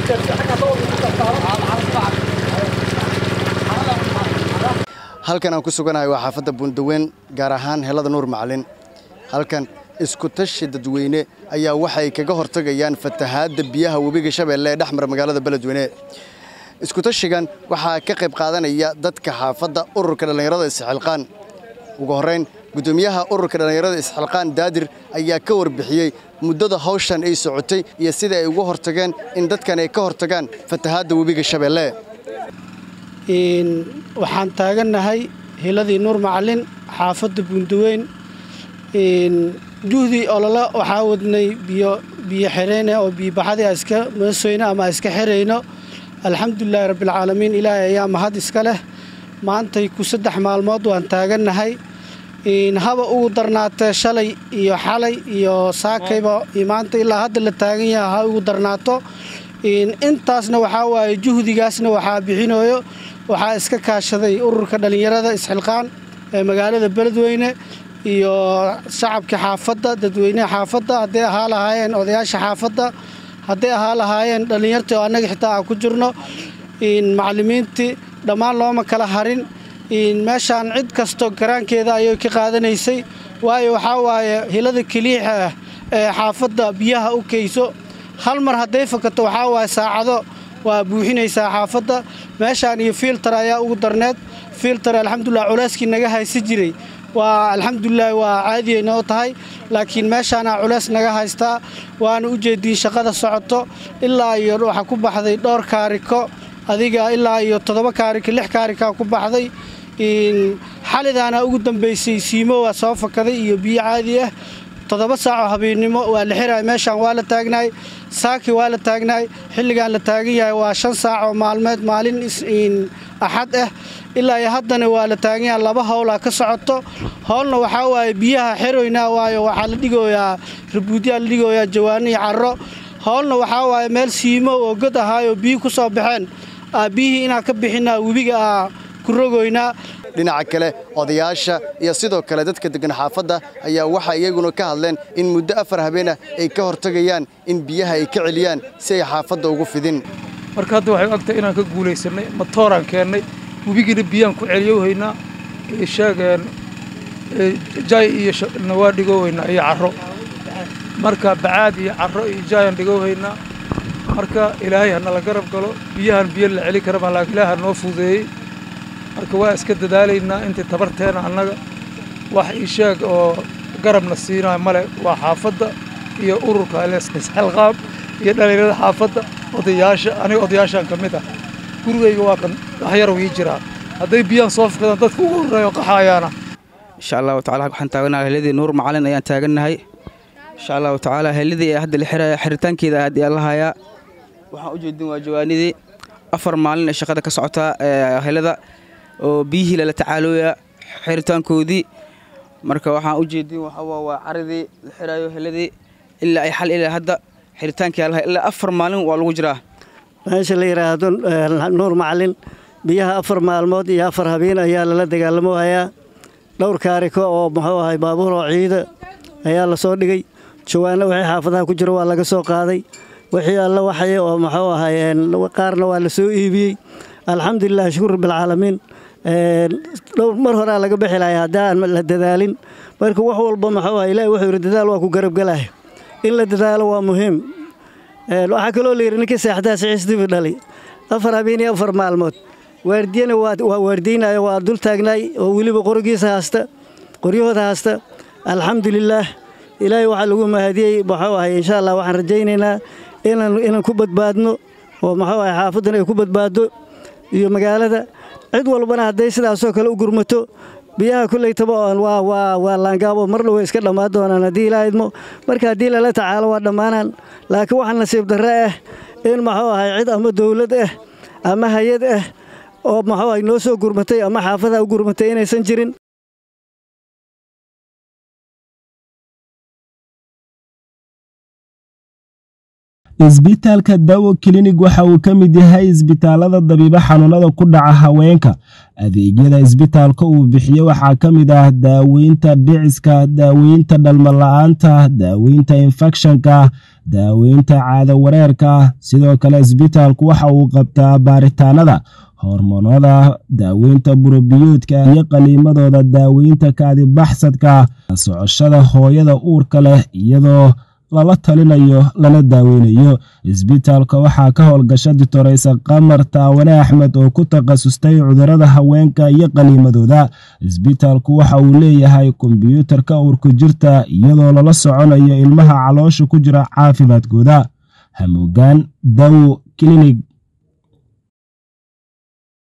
halkan aan ku suganahay waa xaafadda buundaweyn gaar ahaan helada nuur macalin halkan iskutashi dadweyne ayaa waxay kaga hortagayaan fatahaadda biyaha webiga shabeelle ee dhexmara magaalada beledweyne iskutashigan waxaa ka qayb qaadanaya dadka xaafadda ururka dhallinyarada isxilqaan ugu horrayn guddoomiyaha ururka dhallinyarada isxilqaan daadir ayaa ka warbixiyey muddada hawshan ay socotay iyo sida ay uga hortageen in dadkan ay ka hortagaan fatahaadda webiga shabeelle waxaan taagannahay hiladii nuur macalin xaafadda buundaweyn juhdii olole waxaa wadnay biyo biyo xireyne oo biyobaxadii a iska meesoyno ama a iska xirayno alxamdulilaahi rabbialcaalamiin ilaahay ayaa mahad iska leh maantay ku saddex maalmood waan taagannahay haba ugu darnaatee shalay iyo xalay iyo saakayba maanta ilaa hadda la taagan yaha ha ugu darnaato intaasna waxaa waaye juhdigaasna waxaa bixinayo waxaa iska kaashaday ururka dhallinyarada isxilqaan ee magaalada beledweyne iyo shacabka xaafadda dadweynaha xaafadda hadday ahaa lahaayeen odayaasha xaafadda hadday ahaa lahaayeen dhallinyartii oo annaga xitaa aan ku jirno macallimiintii dhammaan looma kala harin meeshaan cid kasto garaankeeda ayay ka qaadanaysay waayo waxaa waaye hilada keliixa ah ee xaafadda biyaha u kayso hal mar hadday fakato waxaa waaye saacado waa buuxinaysaa xaafadda meeshaan iyo fiiltar ayaa ugu darneed fiiltar alxamdulilah culeyskii naga haysa jiray waa alxamdulilah waa caadiyay noo tahay laakiin meeshaana culeys naga haystaa waana u jeediin shaqada socoto ilaa iyo waxaa ku baxday dhowr kaariko adiga ilaa iyo toddoba kaariko lix kaarikaa ku baxday xalidaana ugu dambaysay siimo waa soo fakaday iyo biyo caadi ah toddoba saacoo habeennimo waa la xiraay meeshaan waa la taagnaay saaki waa la taagnaay xilligaan la taagan yahay waa shan saacoo maalmeed maalin axad ah ilaa iyo haddana waa la taagan yahay laba howlaa ka socoto howlna waxaa waaye biyaha xeroynaa waayo waxaa la dhigoyaa rabuudyaa la dhigoyaa jawaani iyo carro howlna waxaa waaye meel siimo oo god ahaayoo biyi ku soo baxeen biyihii inaan ka bixinaa webiga aa ku rogoynaa dhinaca kale odayaasha iyo sidoo kale dadka deggan xaafadda ayaa waxay iyaguna ka hadleen in muddo afar habeenah ay ka hortagayaan in biyaha ay ka celiyaan si ay xaafadda ugu fidin marka hadda waxay ogtahay inaan ka guulaysannay matooraan keennay webigiina biyaan ku celiyohaynaa sheegeen jaay iyo nawaa dhigohaynaa iyo carro marka bacaad iyo carro iyo jaayaan dhigohaynaa marka ilaahay hanala garab galo biyahan biyo la celi karama laakiin ilaaha noo fuudeeyey marka waa iska dadaalaynaa intii tabarteena annaga wax ii sheeg oo garabna siinaayo male waa xaafadda iyo ururka isxilqaam iyo dhallinyarada xaafadda odayaasha aniga odayaashaan ka mid ah gurigayga waa kan waxyarow ii jiraa hadday biyaan soo fakadaan dadka ugu horreeyo qaxaayaana insha allahu tacala waxaan taaganahay heladii nuur macalin ayaan taagannahay insha allahu tacaala heladii ee hadda la xiraya xiritaankeeda aad yaa lahayaa waxaan u jeedin waa jawaanidii afar maalin ee shaqada ka socotaa helada oo biyihii lala tacaalooya xiritaankoodii marka waxaan u jeedin waxaa waa caridii la xiraayo heladii ilaa ay xal ilaa hadda xiritaankii alahay ilaa afar maalin waa lagu jiraa meesha la yidhaahdo nuur macalin biyaha afar maalmood iyo afar habeen ayaa lala dagaalamo hayaa dhowr kaariko oo muxuu ahay baabuur oo ciida ayaa la soo dhigay jawaano wixii xaafadaha ku jiro waa laga soo qaaday wixii alla waxay oo muxuu ahay qaarna waa la soo iibiyey alxamdulilah shukur rabbilcaalamiin dhowr mar horaa laga bixi lahay haddii aan la dadaalin marka wax walba muxuu ahay ilaahi wuxuu yidhi dadaal waa ku garabgalaya in la dadaalo waa muhiim waxaa kaloo la yidhi ninkii seexdaa siciisdibi dhali afar habeen iyo afar maalmood waardiyana waa waardiynayo waa dul taagnaay oo weliba qorigiisa haasta qoryahooda haasta alxamdulilaah ilaahay waxaa lagu mahadiyey muxuu ahay insha allah waxaan rajaynaynaa inaan ku badbaadno oo muxuu ahay xaafaddan ay ku badbaaddo iyo magaalada cid walbana hadday sidaasoo kale u gurmato biyaha kollaytaba waa laangaabo marna way iska dhammaan doonaan haddii ilaa idmo marka haddii lala tacaalo waa dhammaanaan laakiin waxaa nasiib darre ah in muxuu ahay cid ama dawlad ah ama hay-ad ah oo muxuu ahay noo soo gurmatay ama xaafadaha u gurmatay inaysan jirin isbitaalka dawo kilinig waxa uu ka mid yahay isbitaalada dabiibo xanuunada ku dhaca haweenka adeegyada isbitaalka uu bixiyo waxaa ka mid ah daaweynta dhiciska daaweynta dhalmala-aanta daaweynta infekshanka daaweynta caado wareerka sidoo kale isbitaalku waxa uu qabtaa baaritaanada hormoonada daaweynta burobiyoodka iyo qaliimadooda daaweynta kaadibaxsadka socoshada hooyada uurka leh iyadoo lala talinayo lana daaweynayo isbitaalka waxaa ka howlgasha ditoreysa qamar taawane axmed oo ku takhasustay cudurada haweenka iyo qaliimadooda isbitaalku waxa uu leeyahay kombyuutarka uurku jirta iyadoo lala soconayo ilmaha caloosha ku jira caafimaadkooda hamuugaan dawo kilinig